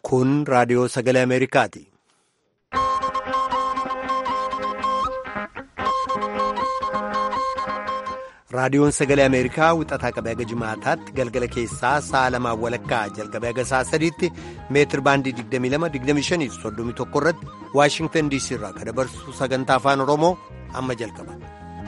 Kun raadiyoo sagalee Ameerikaati. Raadiyoon sagalee Ameerikaa wixataa qabee haga jimaataatti galgala keessaa sa'a lamaan walakkaa jalqabee haga sa'a sadiitti meetir baandii 22-25 31 irratti Waashingtan DC irraa kan dabarsu sagantaa afaan Oromoo amma jalqaba.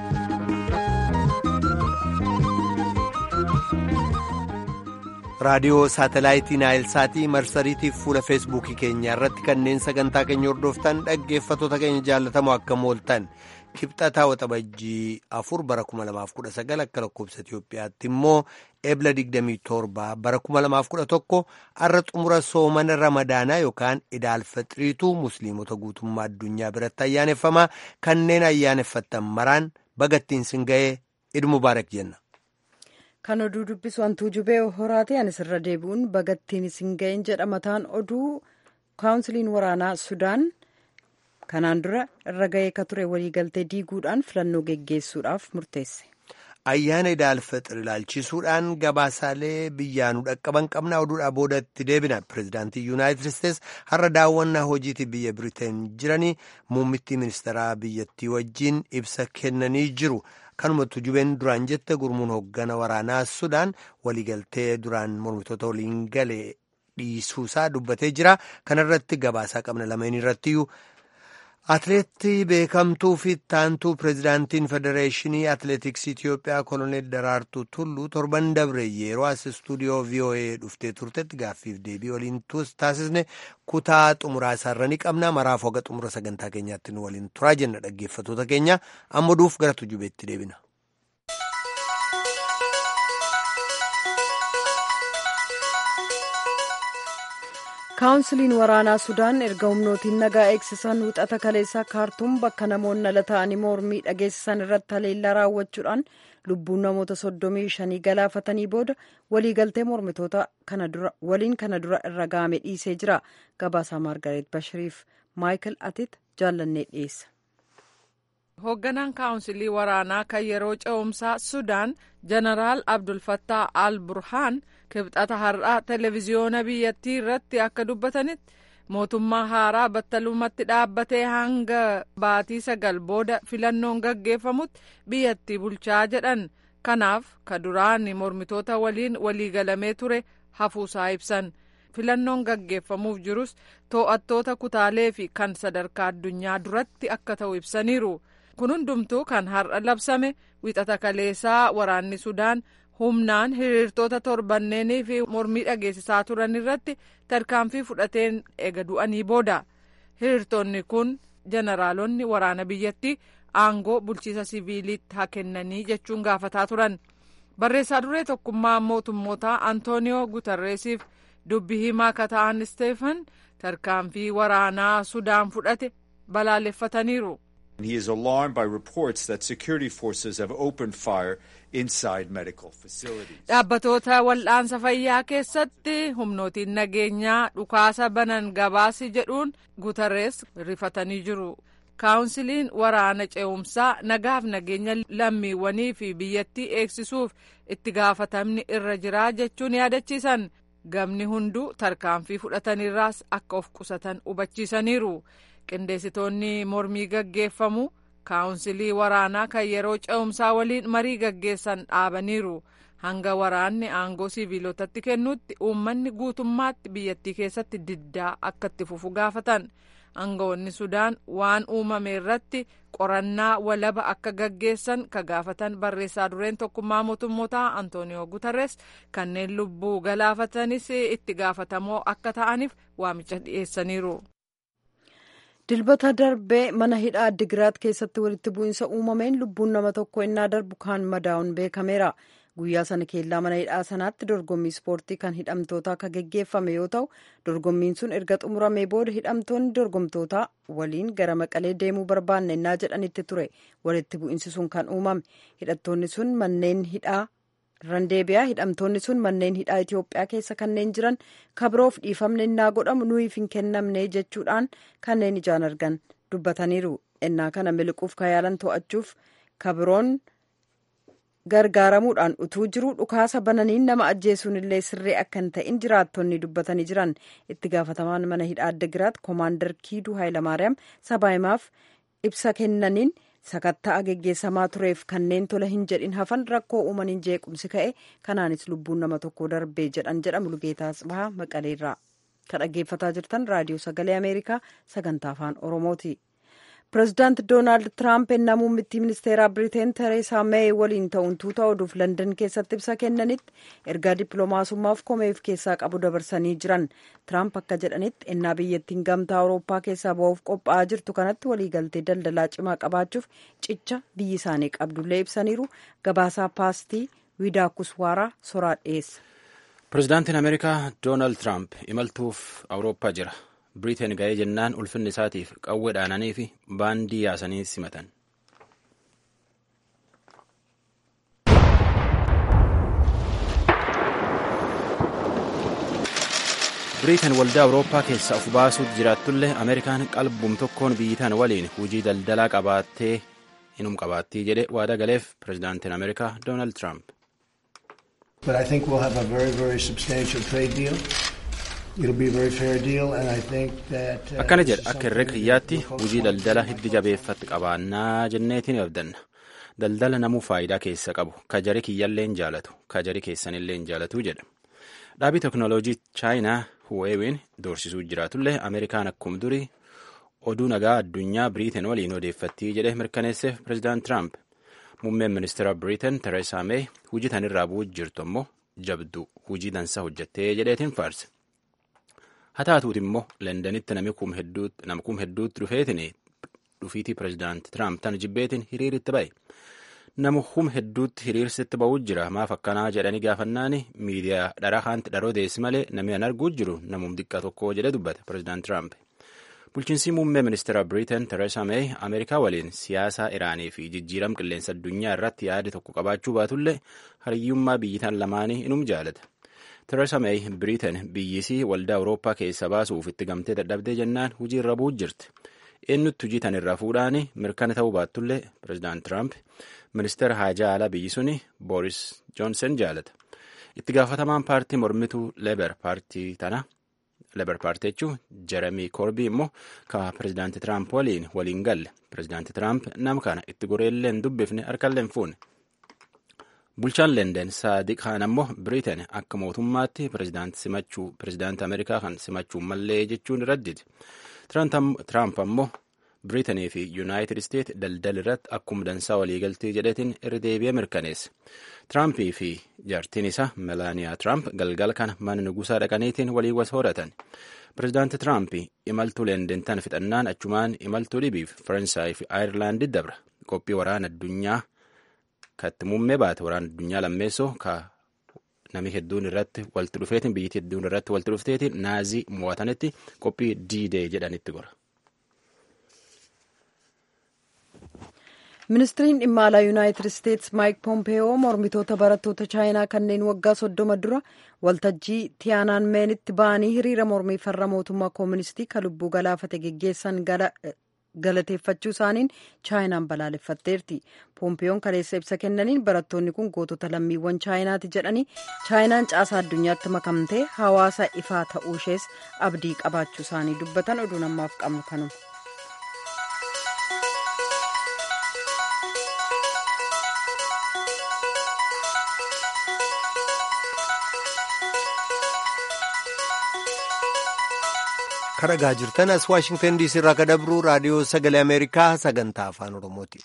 raadiyoo saatalaayitii naayilsaatii marsariitiif fuula feesbuukii keenyaa irratti kanneen sagantaa keenya hordoftan dhaggeeffattoota keenya jaallatamoo akka mooltan kibxataa waxabajjii afur bara 2019 akka lakkoobsa Itiyoophiyaatti immoo ebla 27 bara 2011 har'a xumura soomana ramadaanaa yookaan idaalfaxiriituu musliimota guutummaa addunyaa biratti ayyaaneffamaa kanneen ayyaaneffattan maraan bagattiin sin ga'ee iid mubaarak jenna. Kan oduu dubbisu hantuu jubee horaate anis irra deebi'uun bagattiin isin ga'een jedha mataan oduu kaawunsiliin waraanaa Sudaan kanaan dura irra ga'ee ka ture waliigaltee diiguudhaan filannoo geggeessuudhaaf murteesse. Ayyaana idaalfaxir ilaalchisuudhaan gabaasaalee biyyaanuu dhaqqaban qabna oduudhaa boodatti deebina. Pireezidaantii Yuunaayitid Isteets har'a daawwannaa hojiitii biyya Biriteen jiranii muummittii ministeeraa biyyattii wajjin ibsa kennanii jiru. Kanumatti jubeen duraan jette gurmuun hooggana waraanaa Sudaan waliigaltee duraan mormitoota waliin galee dhiisuusaa dubbatee jira. Kanarratti gabaasaa qabna lameen irrattiyyuu. Atileetii beekamtuu fi taantuu pireezidaantiin federeeshinii atileetiksii Itiyoophiyaa koloneel Daraartuu Tulluu torban dabre yeroo as istuudiyoo VOA dhuftee turtetti gaaffiif deebii waliin taasisne kutaa xumuraa isaarra ni qabna. Maraaf hoga xumura sagantaa keenyaatti nu waliin turaa jenna dhaggeeffattoota keenya amma duuf gara tujubeetti deebina. kaawunsiliin waraanaa sudaan erga humnootiin nagaa eegsisan wixata kaleessaa kaartuum bakka namoonni ala ta'anii mormii dhageessisan irratti haleellaa raawwachuudhaan lubbuun namoota soddomii shanii galaafatanii booda waliigaltee mormitoota waliin kana dura irra ga'ame dhiisee jira gabaasaa maargareet bashiriif maayikil atit jaallannee dhiyeessa. hoogganaan kaawunsilii waraanaa kan yeroo ce'umsaa sudaan jeneraal abdulfattaa al burhaan kibxata har'aa televiziyoona biyyattii irratti akka dubbatanitti mootummaa haaraa battalumatti dhaabbatee hanga baatii sagal booda filannoon gaggeeffamutti biyyattii bulchaa jedhan kanaaf ka duraan mormitoota waliin waliigalamee ture hafuusaa ibsan filannoon gaggeeffamuuf jirus to'attoota kutaalee fi kan sadarkaa addunyaa duratti akka ta'u ibsaniiru. kun hundumtuu kan har'a labsame wixata kaleessaa waraanni sudaan humnaan hiriirtoota torbanneenii fi mormii dhageessisaa turan irratti tarkaanfii fudhateen ega du'anii booda hiriirtonni kun jeneraalonni waraana biyyattii aangoo bulchiisa siviiliitti haa kennanii jechuun gaafataa turan barreessaa duree tokkummaa mootummootaa antooniyoo gutarreesiif dubbi himaa ka ta'an isteefan tarkaanfii waraanaa sudaan fudhate balaaleffataniiru. He is alarmed by reports that security forces have opened fire inside medical facilities. Dhaabbatoota wal'aansa fayyaa keessatti humnootiin nageenyaa dhukaasa banan gabaasi jedhuun Guterres rifatanii jiru. Kaawunsiliin waraana ce'umsaa nagaaf nageenya lammiiwwanii fi biyyattii eegsisuuf itti gaafatamni irra jiraa jechuun yaadachiisan gamni hunduu tarkaanfii fudhatanirraas akka of qusatan hubachiisaniiru. qindeessitoonni mormii gaggeeffamu kaawunsilii waraanaa kan yeroo ce'umsaa waliin marii gaggeessan dhaabaniiru hanga waraanni aangoo siviilotatti kennutti uummanni guutummaatti biyyattii keessatti diddaa akka itti fufu gaafatan aangawoonni sudaan waan uumame irratti qorannaa walaba akka gaggeessan ka gaafatan barreessaa dureen tokkummaa mootummootaa antooniyoo gutarres kanneen lubbuu galaafatanis itti gaafatamoo akka ta'aniif waamicha dhiyeessaniiru. dilbata darbee mana hidhaa addigiraat keessatti walitti bu'iinsa uumameen lubbuun nama tokko innaa darbu kan madaa'uun beekameera guyyaa sana keellaa mana hidhaa sanaatti dorgommii ispoortii kan hidhamtootaa akka geggeeffame yoo ta'u dorgommiin sun erga xumuramee booda hidhamtoonni dorgomtootaa waliin gara maqalee deemuu barbaanne innaa jedhanitti ture walitti bu'iinsi sun kan uumame hidhattoonni sun manneen hidhaa randeebiyaa hidhamtoonni sun manneen hidhaa Itoophiyaa keessa kanneen jiran kabiroof dhiifamne innaa godhamu nuyiif hin kennamne jechuudhaan kanneen ijaan argan dubbataniiru innaa kana miliquuf kayaalan to'achuuf kabiroon gargaaramuudhaan utuu jiru dhukaasa bananiin nama ajjeesuun illee sirrii akka hin ta'in jiraattonni dubbatanii jiran itti gaafatamaan mana hidhaa Addagiraat koomaandar Kiiduu Hayilamaariyaam sabaahimaaf ibsa kennaniin sakatta'a geggeessamaa tureef kanneen tola hin jedhin hafan rakkoo uumaniin jeequmsi ka'e kanaanis lubbuun nama tokko darbee jedhan jedha Mulugeetaa Tsibahaa Maqaleerraa kan dhaggeeffataa jirtan raadiyoo sagalee Ameerikaa sagantaa afaan Oromooti. pireezidaanti doonaald tiraamp ennaa muummittii ministeeraa biriteen tereesaa meey waliin ta'uun tuuta oduuf landan keessatti ibsa kennanitti ergaa dippiloomaasummaaf komeef keessaa qabu dabarsanii jiran tiraamp akka jedhanitti ennaa biyyattiin gamtaa awurooppaa keessaa ba'uuf qophaa'aa jirtu kanatti waliigaltee daldalaa cimaa qabaachuuf cicha biyyi isaanii qabdullee ibsaniiru gabaasaa paastii wiidaakuswaaraa soraa dhiyeessa. pireezidaantiin ameerikaa doonaald tiraamp imaltuuf awurooppaa jira. biriteen ga'ee jennaan ulfinni isaatiif qawwee dhaananii fi baandii yaasanii simatan. biriteen waldaa awurooppaa keessaa of baasuutti jiraatullee ameerikaan qalbum tokkoon biyyitaan waliin hujii daldalaa qabaattee inum qabaattii jedhe waada galeef pireezidaantiin ameerikaa doonaald tiraamp. But I think we'll have a very, very substantial trade deal. akkana jedha akka herrega kiyyaatti hujii daldala hiddi jabeeffatti qabaannaa jenneetiin abdanna daldala namuu faayidaa keessa qabu kajari kiyyalleen jaalatu kajari keessanilleen jaalatu jedha dhaabii teknooloojii chaayinaa huweewiin doorsisuu jiraatullee ameerikaan akkuma durii oduu nagaa addunyaa biriiteen waliin odeeffattii jedhe mirkaneesseef pireezidaant tiraamp muummeen ministeera biriiteen tereesaa meey hujii tanirraa bu'uu jirtu ammoo jabdu hujii dansaa hojjattee jedheetiin faarse. haa taatuuti immoo lendanitti namni kum hedduutti dhufeetiin dhufiitii pireezidaanti tiraamp tan jibbeetiin hiriiritti ba'e nama hum hedduutti hiriirsitti ba'uu jira maaf akkanaa jedhanii gaafannaani miidiyaa dhara haanti dharoo deessi malee namni an arguu jiru namum xiqqaa tokko jedhe dubbate pireezidaanti tiraamp bulchiinsi muummee ministeera biriiteen tereesaa meey ameerikaa waliin siyaasaa iraanii fi jijjiiram qilleensa addunyaa irratti yaada tokko qabaachuu baatullee hariyyummaa biyyitaan lamaanii inum jaalata. Tereesa Meey Biriiteen biyyisii waldaa Awurooppaa keessa baasuuf itti gamtee dadhabdee jennaan hujii irra bu'uu jirti. Eenyutti hujii tan irraa fuudhaani mirkana ta'uu baattullee pireezidaant Tiraamp ministeera haajaa alaa biyyi suni Booris Joonsen jaalata. Itti gaafatamaan paartii mormituu Leeber paartii tana Leeber paartii jechuun Jeremii Korbii immoo ka pireezidaanti Tiraamp waliin waliin galle. Pireezidaanti Tiraamp nama kana itti goreellee hin dubbifne harkallee hin fuune. bulchaan lenden saadiq kaan ammoo biriiteen akka mootummaatti pireezidaanti ameerikaa kan simachuu mallee jechuun radditi tiraamp ammoo biriitanii fi yuunaayitid isteet daldal irratti akkuma dansaa waliigaltii jedhetiin irra deebi'ee mirkaneesse tiraampii fi jaartiin isaa melaaniyaa tiraamp galgala kana mana nugusaa dhaqaniitiin walii was horatan pireezidaanti tiraamp imaltuu lenden tan fixannaan achumaan imaltuu dhibiif faransaay fi aayirlaandi dabra qophii waraana addunyaa katti muummee baate waraana addunyaa lammeessoo ka nami hedduun irratti walitti dhufeetiin biyyatti hedduun irratti walitti dhufteetiin naazii mo'atanitti qophii diidee jedhanitti gora. ministiriin dhimma alaa yuunaayitid isteetsi maayik pompeeyoo mormitoota barattoota chaayinaa kanneen waggaa soddoma dura waltajjii tiyaanaan meenitti ba'anii hiriira mormii farra mootummaa kooministii ka lubbuu galaafate geggeessan galateeffachuu isaaniin chaayinaan balaaleffatteerti pompeeyoon kaleessa ibsa kennaniin barattoonni kun gootota lammiiwwan chaayinaati jedhanii chaayinaan caasaa addunyaatti makamtee hawaasa ifaa ta'uu ishees abdii qabaachuu isaanii dubbatan oduu namaaf qabnu kanuma. kadhagaa jirtan as waashingtan diisii irraa ka dabru raadiyoo sagalee ameerikaa sagantaa afaan oromooti.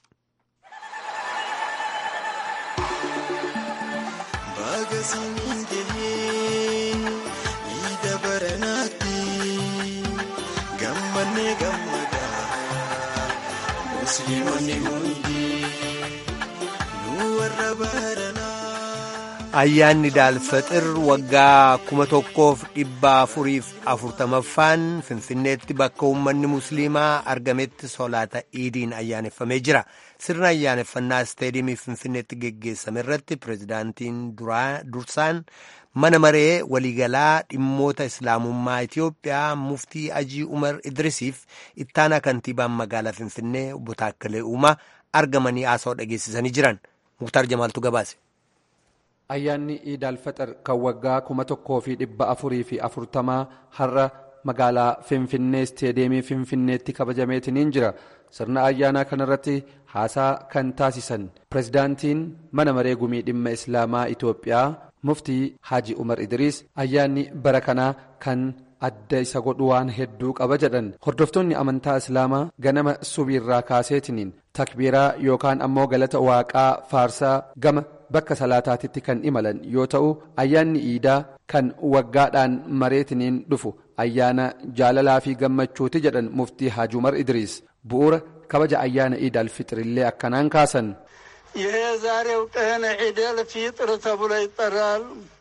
ayyaanni daalfaxir waggaa kuma tokkoof dhibba afuriif afurtamaffaan finfinneetti bakka uummanni musliimaa argametti solaata iidiin ayyaaneffamee jira sirna ayyaaneffannaa isteediimii finfinneetti geggeessame irratti pireezidaantiin dursaan mana maree waliigalaa dhimmoota islaamummaa itiyoophiyaa muftii ajii umar idrisiif ittaanaa kantiibaan magaalaa finfinnee obbo Taakkalee Uumaa argamanii haasawaa dhageessisanii jiran muktaar jamaaltu gabaase. ayyaanni iid alfaxir kan waggaa kuma tokkoo fi dhibba afurii fi afurtamaa har'a magaalaa finfinnee isteedeemii finfinneetti kabajameetiniin jira sirna ayyaanaa kanarratti haasaa kan taasisan pirezidaantiin mana maree gumii dhimma islaamaa itoophiyaa muftii haaji umar idriis ayyaanni bara kanaa kan adda isa godhu waan hedduu qaba jedhan hordoftoonni amantaa islaamaa ganama subiirraa kaaseetiniin takbiiraa yookaan ammoo galata waaqaa faarsaa gama bakka salaataatitti kan imalan yoo ta'u ayyaanni iidaa kan waggaadhaan mareetiniin dhufu ayyaana jaalalaa fi gammachuuti jedhan muftii haaji umar idriis bu'uura kabaja ayyaana iid alfixrillee akkanaan kaasan ይሄ ዛሬው ቀን ዒደል ፊጥር ተብሎ ይጠራል።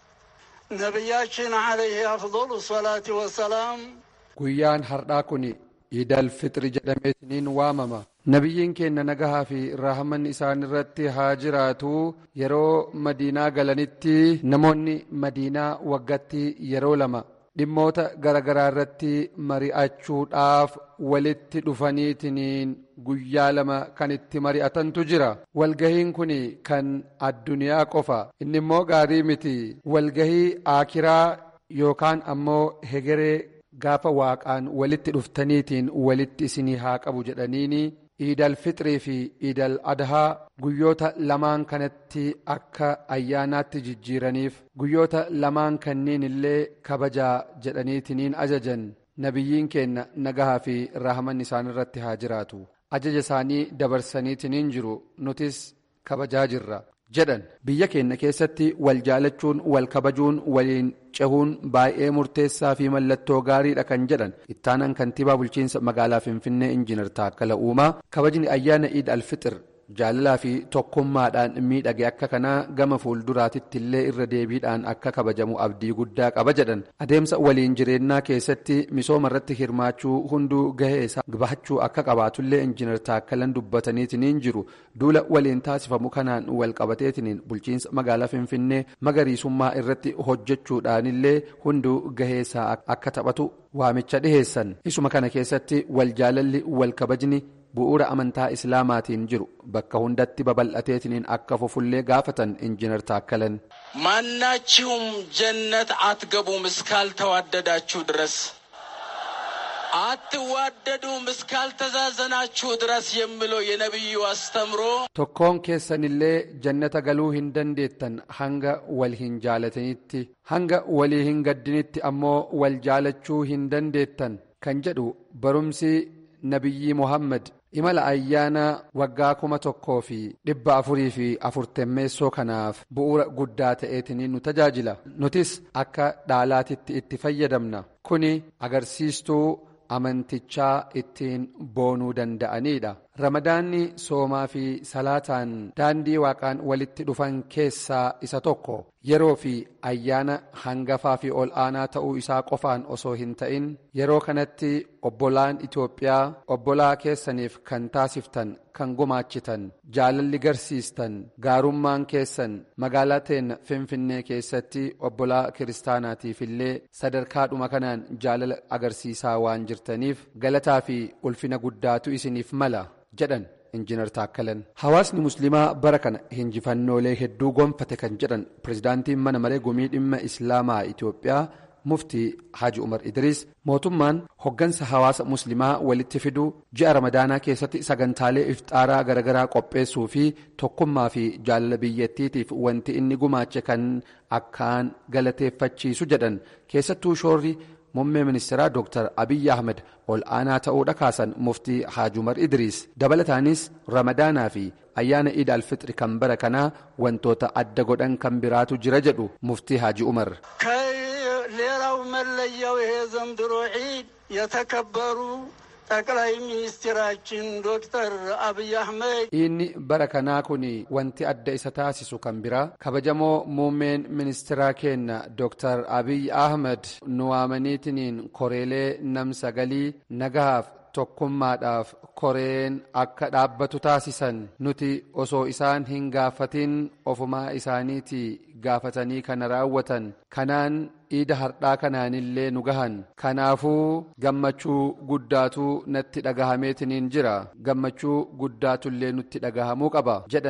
ነቢያችን ዓለይህ አፍضሉ ሰላት ወሰላም guyyaan har'aa kun iidal fixri jedhameetiniin waamama nabiyyiin keenya nagahaa fi raahaman isaan irratti haa jiraatu yeroo madiinaa galanitti namoonni madiinaa waggatti yeroo lama dhimmoota garagaraa irratti mari'achuudhaaf walitti dhufaniitiniin guyyaa lama kan itti mari'atantu jira walgahiin kun kan addunyaa qofa inni immoo gaarii miti walgahii aakiraa yookaan ammoo hegeree gaafa waaqaan walitti dhuftaniitiin walitti isinii haa qabu jedhaniini iidal fixrii fi iidal adhaa guyyoota lamaan kanatti akka ayyaanaatti jijjiiraniif guyyoota lamaan kanneen illee kabajaa jedhaniitiniin ajajan nabiyyiin keenya nagahaa fi raahaman isaan irratti haa jiraatu ajaja isaanii dabarsaniitiniin jiru nutis kabajaa jirra jedhan biyya keenya keessatti wal jaalachuun wal kabajuun waliin cehuun baay'ee murteessaa fi mallattoo gaariidha kan jedhan ittaanan kantiibaa bulchiinsa magaalaa finfinnee injiinar taakkala uumaa kabajni ayyaana iid alfixir jaalalaa fi tokkummaadhaan miidhage akka kanaa gama fuulduraatitti illee irra deebiidhaan akka kabajamu abdii guddaa qaba jedhan adeemsa waliin jireenyaa keessatti misooma irratti hirmaachuu hunduu gahee isaa bahachuu akka qabaatullee injiinar taakkalan dubbataniitiniin jiru duula waliin taasifamu kanaan wal qabateetiniin bulchiinsa magaalaa finfinnee magariisummaa irratti hojjechuudhaanillee hunduu gahee isaa akka taphatu waamicha dhiheessan isuma kana keessatti wal jaalalli wal kabajni bu'uura amantaa islaamaatiin jiru bakka hundatti babal'ateetiniin akka fufullee gaafatan injiinar taakkalan ማናችሁም ጀነት አትገቡም እስካልተዋደዳችሁ ድረስ አትዋደዱም እስካልተዛዘናችሁ ድረስ የሚለው የነቢዩ አስተምሮ tokkoon keessanillee jannata galuu hin dandeettan hanga wal hin jaalatanitti hanga walii hin gaddinitti ammoo wal jaalachuu hin dandeettan kan jedhu barumsi nabiyyi muhammad imala ayyaana waggaa kuma tokkoo fi dhibba afurii fi afurtammeessoo kanaaf bu'uura guddaa ta'eetiniin nu tajaajila nutis akka dhaalaatitti itti fayyadamna kuni agarsiistuu amantichaa ittiin boonuu danda'aniidha ramadaanni soomaa fi salaataan daandii waaqaan walitti dhufan keessaa isa tokko yeroo fi ayyaana hangafaa fi ol aanaa ta'uu isaa qofaan osoo hin ta'in yeroo kanatti obbolaan Itoophiyaa obbolaa keessaniif kan taasiftan kan gumaachitan jaalalli garsiistan gaarummaan keessan magaalaa teenya finfinnee keessatti obbolaa kiristaanaatiif illee sadarkaadhuma kanaan jaalala agarsiisaa waan jirtaniif galataa fi ulfina guddaatu isiniif mala jedhan injiinar taakkalan hawaasni musliimaa bara kana hinjifannoolee hedduu gonfate kan jedhan pirezidaantiin mana maree gumii dhimma islaamaa itoophiyaa muftii haji umar idriis mootummaan hoggansa hawaasa muslimaa walitti fiduu ji'a ramadaanaa keessatti sagantaalee iftaaraa garagaraa qopheessuu fi tokkummaa fi jaalala biyyattiitiif wanti inni gumaache kan akkaan galateeffachiisu jedhan keessattuu shoorri muummee ministeeraa dooktar abiyyi ahmed ol aanaa ta'uudha kaasan muftii haaji umar idriis dabalataanis ramadaanaa fi ayyaana iid alfixri kan bara kanaa wantoota adda godhan kan biraatu jira jedhu muftii haaji umar ሌላው መለያው ይሄ ዘንድሮ ዒድ የተከበሩ ጠቅላይ ሚኒስትራችን ዶክተር አብይ አህመድ inni bara kanaa kun wanti adda isa taasisu kan biraa kabajamoo muummeen ministeeraa keenya dooktar abiy ahmed nu waamaniitiniin koreelee nam sagalii nagahaaf tokkummaadhaaf koreen akka dhaabbatu taasisan nuti osoo isaan hin gaafatin ofumaa isaaniitii gaafatanii kana raawwatan kanaan iida hardhaa kanaanillee nu gahan kanaafuu gammachuu guddaatu natti dhagahameetiniin jira gammachuu guddaatullee nutti dhagahamuu qaba jedhan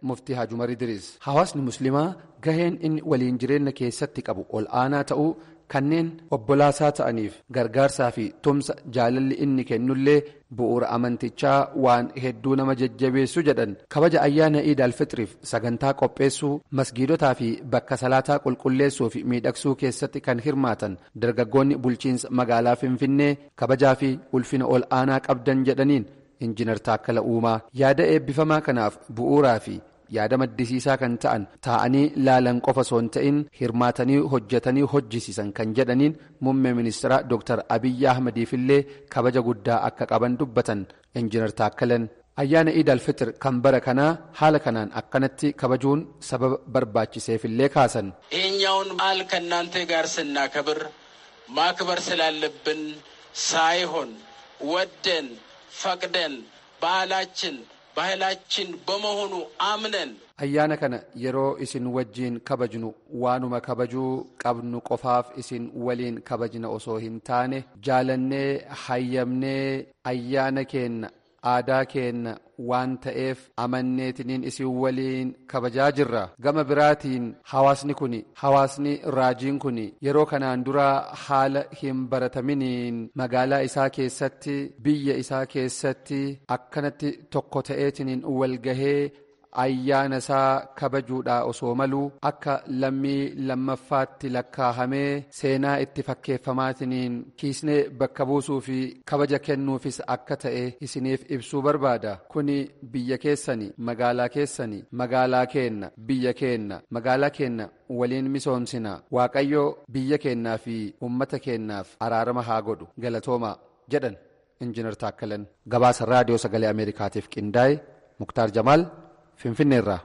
muftii Haajumar Idris. Hawaasni musliimaa gaheen inni waliin jireenya keessatti qabu ol aanaa ta'uu kanneen obbolaasaa ta'aniif gargaarsaa fi tumsa jaalalli inni kennullee bu'uura amantichaa waan hedduu nama jajjabeessu jedhan kabaja ayyaana iid alfitriif sagantaa qopheessuu masgiidotaa fi bakka salaataa qulqulleessuu fi miidhagsuu keessatti kan hirmaatan dargaggoonni bulchiinsa magaalaa finfinnee kabajaa fi ulfina ol aanaa qabdan jedhaniin injinar taakkala uumaa yaada eebbifamaa kanaaf bu'uuraa fi yaada maddisiisaa kan ta'an taa'anii laalan qofa osoo hin ta'in hirmaatanii hojjetanii hojjisiisan kan jedhaniin muummee ministeeraa dooktar abiyyi ahmadiifillee kabaja guddaa akka qaban dubbatan injinar taakkalan ayyaana iid alfitr kan bara kanaa haala kanaan akkanatti kabajuun sababa barbaachiseefillee kaasan. ይሄኛውን በዓል ከእናንተ ጋር ስናከብር ማክበር ስላለብን ሳይሆን ወደን ፈቅደን ባህላችን ባህላችን በመሆኑ አምነን ayyaana kana yeroo isin wajjiin kabajnu waanuma kabajuu qabnu qofaaf isin waliin kabajna osoo hin taane jaalannee hayyamnee ayyaana keenna aadaa keenna waan ta'eef amanneetiniin isin waliin kabajaa jirra gama biraatiin hawaasni kun hawaasni raajiin kun yeroo kanaan dura haala hin barataminiin magaalaa isaa keessatti biyya isaa keessatti akkanatti tokko ta'eetiniin walgahee ayyaana isaa kabajuudha osoo maluu akka lammii lammaffaatti lakkaahamee seenaa itti fakkeeffamaatiniin kiisnee bakka buusuu fi kabaja kennuufis akka ta'e isiniif ibsuu barbaada kuni biyya keessani magaalaa keessani magaalaa keenna biyya keenna magaalaa keenna waliin misoomsina waaqayyo biyya keennaa fi ummata keennaaf araarama haa godhu galatooma jedhan injinar taakkalan gabaasa raadiyoo sagalee ameerikaatiif qindaa'e muktaar jamaal finfinneerraa.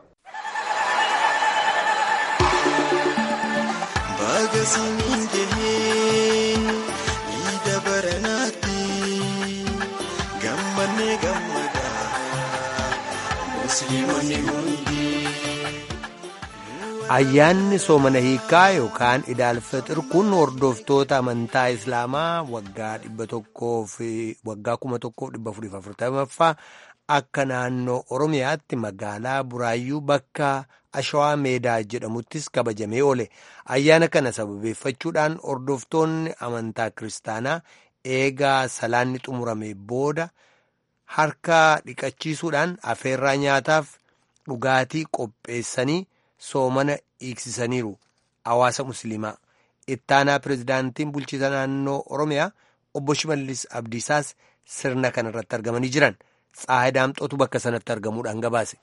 Baga samiin gahee iida baranaatti gammannee gammadaa musliimonni hundi. Ayyaanni soomana hiikaa yookaan idaalfixir kun hordoftoota amantaa Islaamaa waggaa dhibba tokkoo fi waggaa kuma tokkoof dhibba afurii afurtamaffaa akka naannoo Oromiyaatti magaalaa Buraayyuu bakka Ashawaa Meedaa jedhamuttis kabajamee oole. Ayyaana kana sababeeffachuudhaan hordoftoonni amantaa kiristaanaa eegaa salaanni xumurame booda harka dhiqachiisuudhaan afeerraa nyaataaf dhugaatii qopheessanii soomana hiiksisaniiru hawaasa musliimaa ittaanaa pirezidaantiin bulchiisa naannoo oromiyaa obbo shimallis abdiisaas sirna kana irratti argamanii jiran tsaahe daamxootu bakka sanatti argamuudhaan gabaase.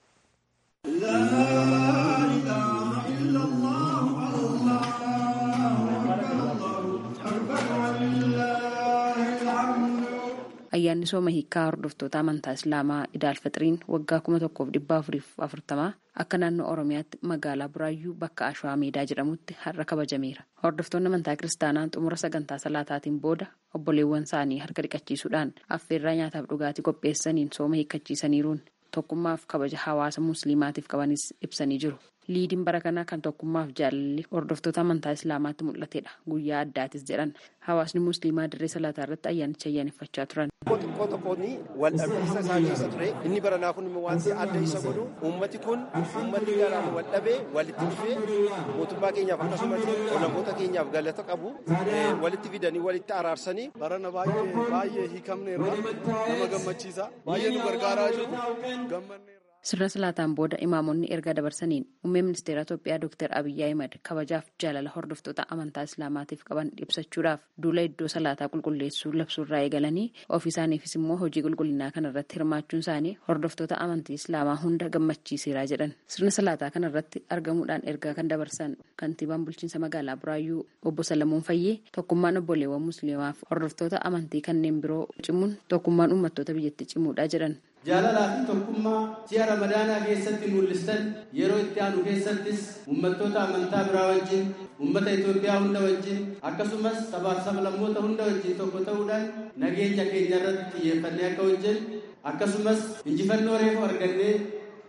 ayyaanni sooma hiikaa hordoftoota amantaa islaamaa idaalfaxiriin waggaa kuma tokkoof dhibba afuriif afurtamaa akka naannoo oromiyaatti magaalaa buraayyuu bakka ashwaa meedaa jedhamutti har'a kabajameera hordoftoonni amantaa kiristaanaa xumura sagantaa salaataatiin booda obboleewwan isaanii harka dhiqachiisuudhaan affeerraa nyaataaf dhugaatii qopheessaniin sooma hiikkachiisaniiruun tokkummaaf kabaja hawaasa musliimaatiif qabanis ibsanii jiru liidiin bara kanaa kan tokkummaaf jaalalli hordoftoota amantaa islaamaatti mul'atedha guyyaa addaatis jedhan hawaasni musliimaa dirree salaataa irratti ayyaanicha ayyaaneffachaa turan. xiqqoo tokkoon wal dhabbiinsa isaa keessa ture inni baranaa kun immoo wanti adda isa godhu uummati kun uummati garaan wal dhabee walitti dhufee mootummaa keenyaaf akkasumas olaangoota keenyaaf galata qabu walitti fidanii walitti araarsanii. barana baay'ee baay'ee hiikamne irraa nama gammachiisa baay'ee nu gargaaraa jiru gammanne. sirna salaataan booda imaamonni ergaa dabarsaniin muummee ministeera Itoophiyaa Dr. Abiyyi Ahimad kabajaaf jaalala hordoftoota amantaa islaamaatiif qaban ibsachuudhaaf duula iddoo salaataa qulqulleessuu labsuurraa eegalanii ofii isaaniifis immoo hojii qulqullinaa kanarratti hirmaachuun isaanii hordoftoota amantii islaamaa hunda gammachiiseera jedhan sirna salaataa kanarratti argamuudhaan ergaa kan dabarsan kantiibaan bulchiinsa magaalaa Buraayyuu obbo Salamuun Fayyee tokkummaan obboleewwan musliimaaf hordoftoota amantii kanneen biroo cimuun tokkummaan uummattoota biyyatti cimuudha jedhan. jaalalaa fi tokkummaa ji'a ramadaanaa keessatti mul'istan yeroo itti aanu keessattis uummattoota amantaa biraa wajjin uummata Itoophiyaa hunda wajjin akkasumas sabaaf sablammoota hunda wajjin tokko ta'uudhaan nageenya keenya irratti xiyyeeffannee akka hojjennu akkasumas injifannoo reefu argannee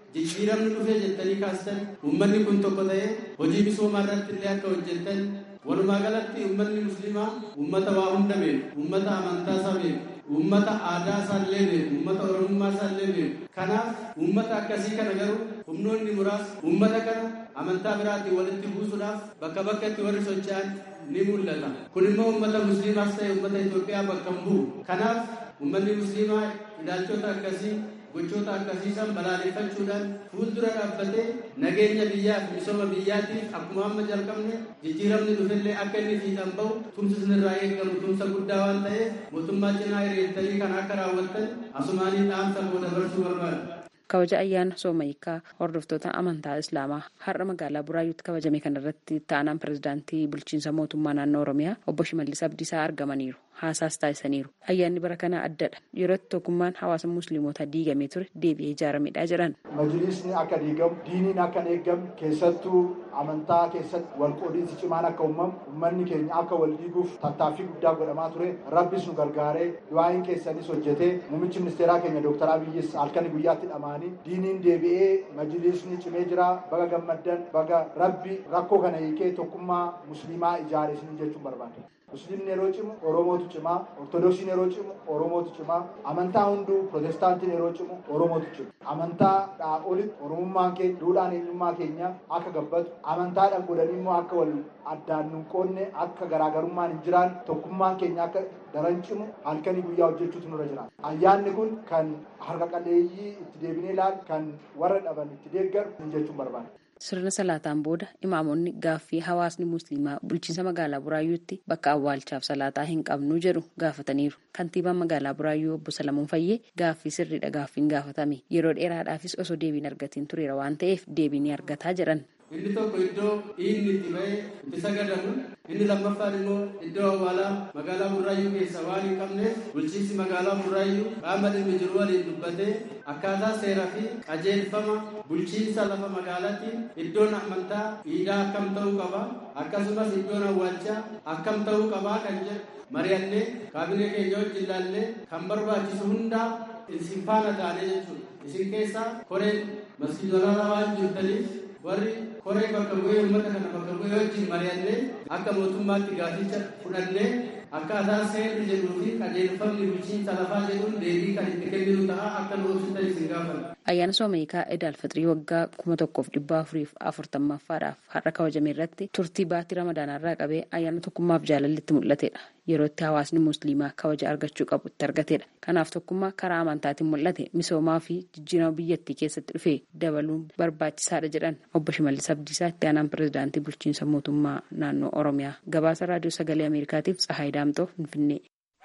jijjiiramni dhufee jettanii kaastan uummanni kun tokko ta'ee hojii misoomaa irratti illee akka hojjettan walumaa galatti uummanni musliimaa uummata waa hunda beeku uummata amantaa isaa beeku uummata aadaa isaallee beeku uummata oromummaa isaallee beeku kanaaf uummata akkasii kana garuu humnoonni muraasni uummata kana amantaa biraatiin walitti buusuudhaaf bakka bakkatti warri socho'an ni mul'ata kun immoo uummata musliimaas ta'e uummata Itoophiyaa bakka hin bu'u kanaaf uummanni musliimaa ilaalchota akkasii gochoota akkasiisan balaaleffachuudhaan fuuldura dhaabbatee nageenya biyyaa fi misooma biyyaatiif akkuma amma jalqabne jijjiiramni dhufellee akka inni fiixan bahu tumsi irraa eegamu tumsa guddaa waan ta'eef mootummaa cinaa hiriirtanii kan akka raawwattan asumaanii dhaamsa koo dabarsuu barbaada. kabaja ayyaana soomayikaa hordoftoota amantaa islaamaa har'a magaalaa buraayyuutti kabajame kanarratti ta'anaan pirezidaantii bulchiinsa mootummaa naannoo oromiyaa obbo shimallis abdiisaa argamaniiru haasaas taasisaniiru ayyaanni bara kanaa addadha yerootti tokkummaan hawaasa musliimotaa diigamee ture deebi'ee ijaaramedha jedhan. majlisni akka diigamu diiniin akka hin eeggamne keessattuu amantaa keessatti walqoodiinsi cimaan akka uumamu uummanni keenya akka wal diiguuf tattaaffii guddaa godhamaa ture rabbis nu gargaaree du'aayin keessanis hojjetee muummichi ministeeraa keenya dooktar abiyyis halkanii guyyaatti dhamaanii diiniin deebi'ee majlisni cimee jira baga gammaddan baga rabbi rakkoo kana hiikee tokkummaa musliimaa ijaare isin jechuun barbaada. musliimni yeroo cimu oromootu cimaa ortodoksiin yeroo cimu oromootu cimaa amantaa hunduu protestaantiin yeroo cimu oromootu cima amantaadhaa olitti oromummaan keenya duudhaan eenyummaa keenya akka gabbatu amantaadhaan godhanii immoo akka wal addaan nun qoonne akka garaagarummaan hin jiraan tokkummaan keenya akka daran cimu halkanii guyyaa hojjechuutu nurra jira ayyaanni kun kan harka qalleeyyii itti deebinee ilaalu kan warra dhaban itti deeggaru jechuun barbaada. sirna salaataan booda imaamonni gaaffii hawaasni musliimaa bulchiinsa magaalaa buraayyuutti bakka awwaalchaaf salaataa hin qabnu jedhu gaafataniiru kantiibaan magaalaa buraayyuu obbo Salamuun Fayyee gaaffii sirriidha gaaffiin gaafatame yeroo dheeraadhaafis osoo deebiin argatiin tureera waan ta'eef deebii ni argataa jedhan. inni tokko iddoo inni itti ba'ee itti sagadamu inni lammaffaan immoo iddoo awwaalaa magaalaa burraayyuu keessa waan hin qabneef bulchiinsi magaalaa burraayyuu qaama dhimmi jiru waliin dubbatee akkaataa seeraa fi qajeelfama bulchiinsa lafa magaalaatiin iddoon amantaa iidaa akkam ta'uu qaba akkasumas iddoon awwaalchaa akkam ta'uu qabaa kan jedhu mari'annee kaabinee keenya wajjin ilaallee kan barbaachisu hundaa isin faana taanee jechuudha isin keessaa koreen masjiidolaa waan jirtaniif warri koree bakka bu'ee uummata kana bakka bu'ee wajjin mari'annee akka mootummaatti gaaficha fudhannee akkaataa seerri jedhuu fi qajeelfamni bulchiinsa lafaa jedhuun deebii kan itti kenninu ta'a akka nu ibsitan isin gaafata. Ayyaana Soomayikaa Edaal Fixrii waggaa kuma tokkoof dhibba afuriif afurtammaffaadhaaf har'a kabajame irratti turtii baatii ramadaanarraa qabee ayyaana tokkummaaf jaalallitti mul'atedha. Yeroo itti hawaasni musliimaa kabaja argachuu qabu itti argatedha. Kanaaf tokkummaa karaa amantaatiin mul'ate misoomaa fi jijjiirama biyyattii keessatti dhufe dabaluun barbaachisaadha jedhan obbo Shimallis Abdiisaa itti aanaan pirezidaantii bulchiinsa mootummaa naannoo Oromiyaa. Gabaasa raadiyoo sagalee Ameerikaatiif Tsahaay Daamtoo Finfinnee.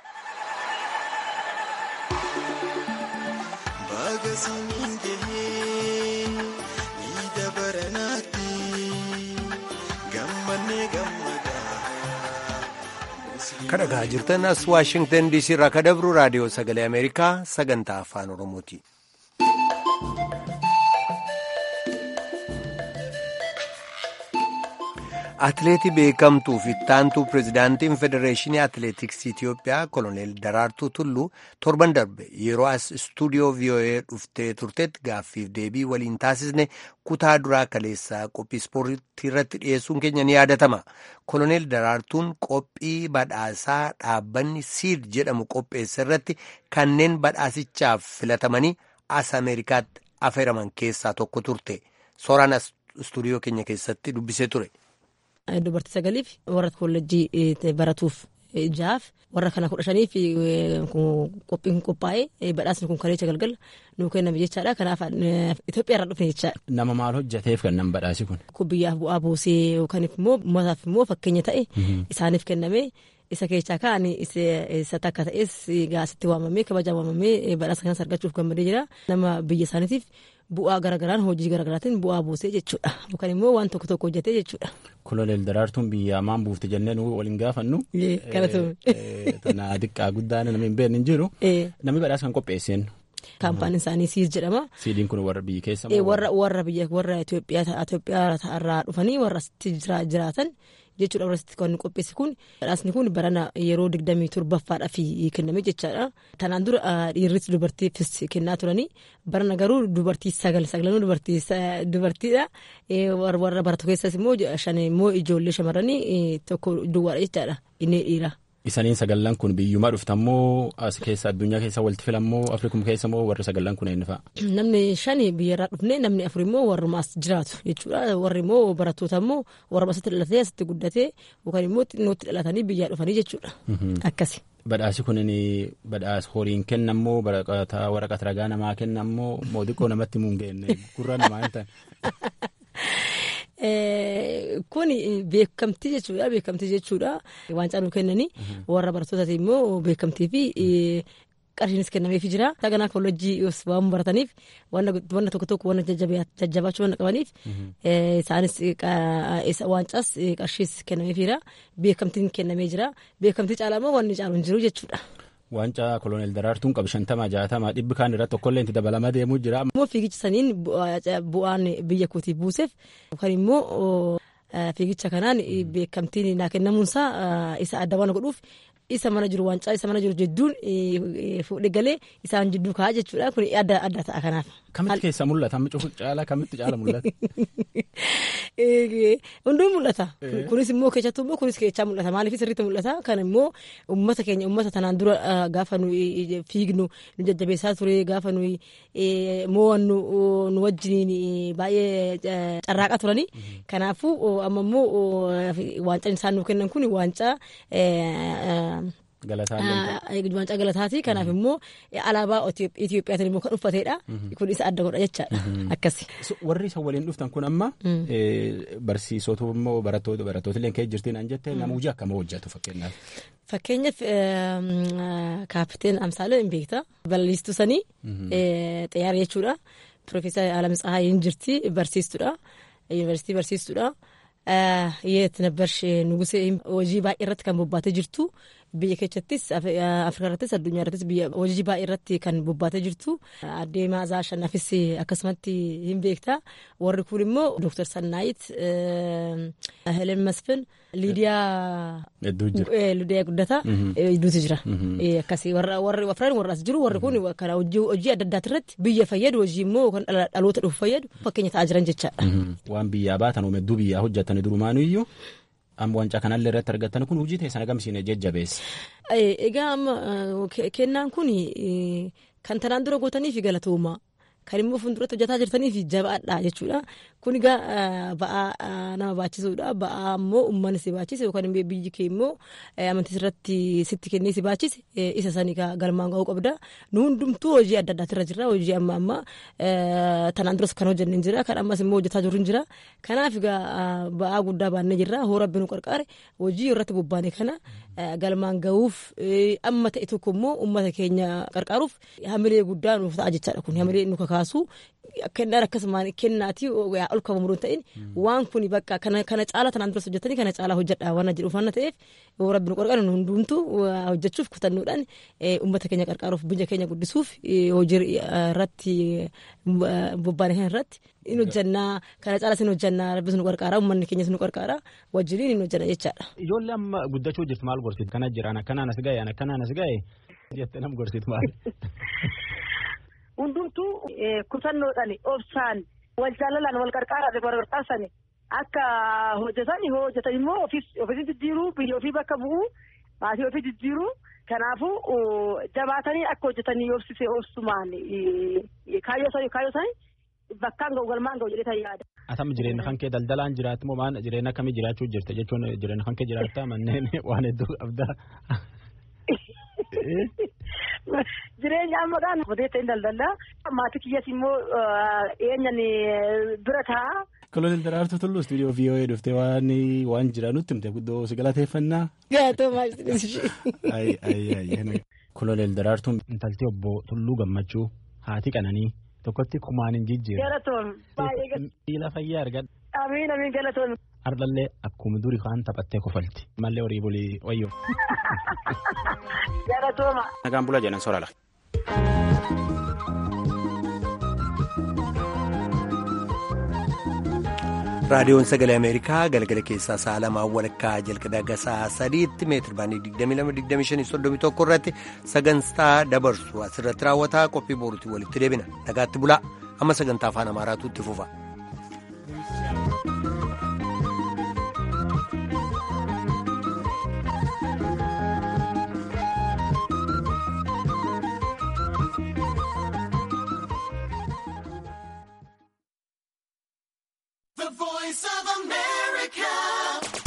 kadhagaa jirtan as waashingtan diisii irraa kadabru raadiyoo sagalee ameerikaa sagantaa afaan oromooti. atileetii beekamtuu fi ittaantuu pirezidaantiin federeeshinii atileetiksii Itiyoophiyaa koloneel Daraartuu Tulluu torban darbe yeroo as istuudiyoo VOA dhuftee turtetti gaaffiif deebii waliin taasisne kutaa duraa kaleessaa qophii ispoortii irratti dhiyeessuun keenya ni yaadatama. Koloneel Daraartuun qophii badhaasaa dhaabbanni siid jedhamu qopheesse irratti kanneen badhaasichaaf filatamanii as Ameerikaatti affeeraman keessaa tokko turte. Sooraan as istuudiyoo keenya keessatti dubbisee ture. Dubartii sagaliif warra koolleejjii baratuuf jaaf warra kana kudha shaniif qophiin qophaa'ee badhaasni kun kaleessa galgala nuu kenname jechaadha. Kanaaf Itoophiyaa irraa dhufne jechaadha. Nama maal hojjateef kan nam badhaasi kun? Kun biyyaaf bu'aa buusee yookaan immoo uummataaf immoo fakkeenya ta'e isaaniif kenname. Isa keessaa kaan isa takka ta'es gaasitti waamamee kabajaa waamamee badhaasa kanas argachuuf gammadee jira. Nama biyya isaaniitiif bu'aa garagaraan hojii garagaraatiin bu'aa buusee jechuudha. Yookaan immoo waan tokko tokko hojjetee jechuudha. Koloneel Daraartuun biyya maan buufte jennee nu waliin gaafannu. Kanatu. Tana xiqqaa guddaan namni hin beekne hin jiru. Namni badhaasa kan qopheesseen kaampaaniin isaanii siis jedhama. Siidiin kun warra biyya keessa warra warra biyya warra Itoophiyaa Itoophiyaa irraa dhufanii warra asitti jiraatan jechuudha warra asitti kan qopheesse kun badhaasni kun barana yeroo digdamii torbaffaadhaaf kenname jechaadha. Tanaan dura dhiirris dubartiifis kennaa turanii barana garuu dubartii sagal sagalanuu dubartiidha. Warra baratu keessas immoo shan immoo ijoollee shamarranii tokko duwwaadha jechaadha inni dhiira. Isaniin sagallan kun biyyumaa dhuftammoo as keessa addunyaa keessa walitti filammoo Afrikum keessa moo warri sagallan kun eenyu fa'a? Namni shani biyyarraa dhufne namni afur immoo warruma as jiraatu jechuudha. Warri immoo barattoota immoo warruma asitti dhalatee asitti guddatee yookaan immoo xinnootti dhalatanii biyyaa dhufanii jechuudha. Akkasi. Badhaasi kunin badhaas horiin kennammoo waraqata ragaa namaa kennammoo mootiqqoo namatti muun geenne gurra namaa hin ta'e. Kun beekamtii jechuudha beekamtii jechuudha waancaa nu kennanii warra barattootaati immoo beekamtii fi qarshiinis kennameefii jira. Saganaa koolleejjii waan barataniif wanna tokko tokko wanna jajjabaachuu wanna qabaniif isaanis waancaas qarshiis kennameefiira beekamtiin kennamee jira beekamtii caalaa immoo wanni caalu hin jiru jechuudha. Waancaa koloneel Daraartuun qabu shantama jaatama dhibbi kaan irratti tokkollee itti dabalamaa deemuu jira. Immoo fiigicha saniin bu'aan biyya kootiif buuseef yookaan immoo fiigicha kanaan beekamtiin naa kennamuunsaa isa adda waan godhuuf isa mana jiru waancaa isa mana jiru jidduun fuudhee galee isaan jidduu kaa'aa jechuudha kun adda adda ta'a kanaaf. Kamitti keessa mul'ata? Amma cufu caala kamitti caala mul'ata? Hunduu mul'ata. Kunis immoo keessattuu immoo kunis keessaa mul'ata. Maaliif sirriitti mul'ata? Kan immoo uummata keenya uummata tanaan dura gaafa nu fiignu nu jajjabeessaa ture gaafa nu mo'annu nu wajjiniin baay'ee carraaqaa turani. Kanaafuu amma immoo waancaan isaan nu kennan kun waancaa waancaa galataati kanaaf immoo alaabaa Itiyoophiyaatiin immoo kan uffateedha kun isa adda godha jechaadha akkasi. Warri isa waliin dhuftan kun amma barsiisota immoo barattoota barattoota kee jirtiin an jette nama hojii akkamii hojjetu fakkeenyaaf. Fakkeenyaaf kaapiteen Amsaalee hin beekta balaliistuu sanii xiyyaara jechuudha. Piroofeesar Alam Tsahaayiin jirti barsiistuudha. Yuunivarsiitii barsiistuudha. Yeet nabbarsh nugusee hojii baay'ee irratti kan bobbaatee jirtu biyya keessattis afrikaa irrattis addunyaa irrattis biyya hojii baay'ee irratti kan bobbaatee jirtu addee maazaa shannafis akkasumatti hin beekta warri kun immoo dooktar sannaayit helen masfin liidiyaa liidiyaa guddataa hedduutu jira akkasii warri afran warra as jiru warri kun kana hojii adda addaati irratti biyya fayyadu hojii immoo kan dhaloota dhufu fayyadu fakkeenya ta'aa jiran jechaadha. Waan biyyaa baatan hedduu biyyaa hojjetan durumaanuyyuu amma wancaa kanallee irratti argattan kun hojii teessan agamsiine jajjabeessa. Egaa amma kennaan kun kan tanaan dura gootaniif galatooma. Kan immoo fuulduratti hojjetaa jirtaniif jabaadha jechuudha. Kun egaa ba'aa nama baachisuudha. Ba'aa immoo uummanni si baachise yookaan immoo biyyi kee immoo amantii irratti sitti kennee si baachise isa sanii galmaan ga'uu qabda. Nu hundumtuu hojii adda addaati irra jirra. Hojii amma amma tanaan duras kan hojjenne jira. Kan ammas immoo hojjetaa jiru jira. Kanaaf egaa ba'aa guddaa baannee jirra. Hoo rabbi nu qarqaare hojii irratti bobbaane kana galmaan ga'uuf amma ta'e tokko immoo uummata keenya qarqaaruuf hamilee guddaa nuuf ta'a jechaadha kun hamilee nu kakaasu kennaan akkasumaan kennaati ol kabamu hin ta'in waan kun bakka kana caala tanaan duras hojjetanii kana caala hojjedha waan jedhu uffanna ta'eef yoo rabbi nu qarqaaru hundumtuu hojjechuuf kutannuudhaan uummata keenya qarqaaruuf biyya keenya guddisuuf hojii irratti bobbaane kana irratti in hojjannaa kana caala sin hojjannaa rabbis nu qarqaara uummanni keenyas nu qarqaara wajjiniin in hojjanna jechaadha. Ijoollee amma guddachuu jirtu maal gorsitu kana jiraan akkanaan as ga'e akkanaan as ga'e jettee nam gorsitu maal. hundumtuu kutannoodhaan obsaan wal jaalalaan wal qarqaaraan wal qarqaarsani akka hojjetan yoo hojjetan immoo ofii jijjiiruu biyya ofii bakka bu'uu maatii ofii jijjiiruu kanaafuu jabaatanii akka hojjetanii obsisee obsumaan kaayyoo isaanii bakkaan ga'u galmaan ga'u jedhee yaada. Atam jireenya kan kee daldalaan jiraatu moo maal jireenya akkamii jiraachuu jirta jechuun jireenya kan kee jiraattaa manneen waan hedduu qabdaa. Jireenya ammaadhaan hojii ta'in daldalaa maatii kiyyas immoo eenyan bira taa'a. Kolonel Daraartuu Tulluu istuudiyoo VOA dhuftee waan waan jira nutti himte guddoo si galateeffannaa. Gaatoomaa Kolonel Daraartuun intaltii obbo Tulluu Gammachuu haati qananii tokkotti kumaan hin jijjiirre. Galatoon baay'ee Miila fayyaa argadha. Amiin amiin galatoon. Ardallee akkuma durii kaan taphattee kofalti. Mallee horii bulii wayyoo. Galatooma. Nagaan bulaa jedhan soorala. raadiyoon sagalee ameerikaa galgala keessaa sa'a lamaa walakkaa jalqabee haga sa'a sadiitti meetir baanii 22-25-31 irratti sagantaa dabarsu asirratti raawwataa qophii boruutti walitti deebina nagaatti bulaa amma sagantaa afaan amaaraatu itti fufa. The voice of America.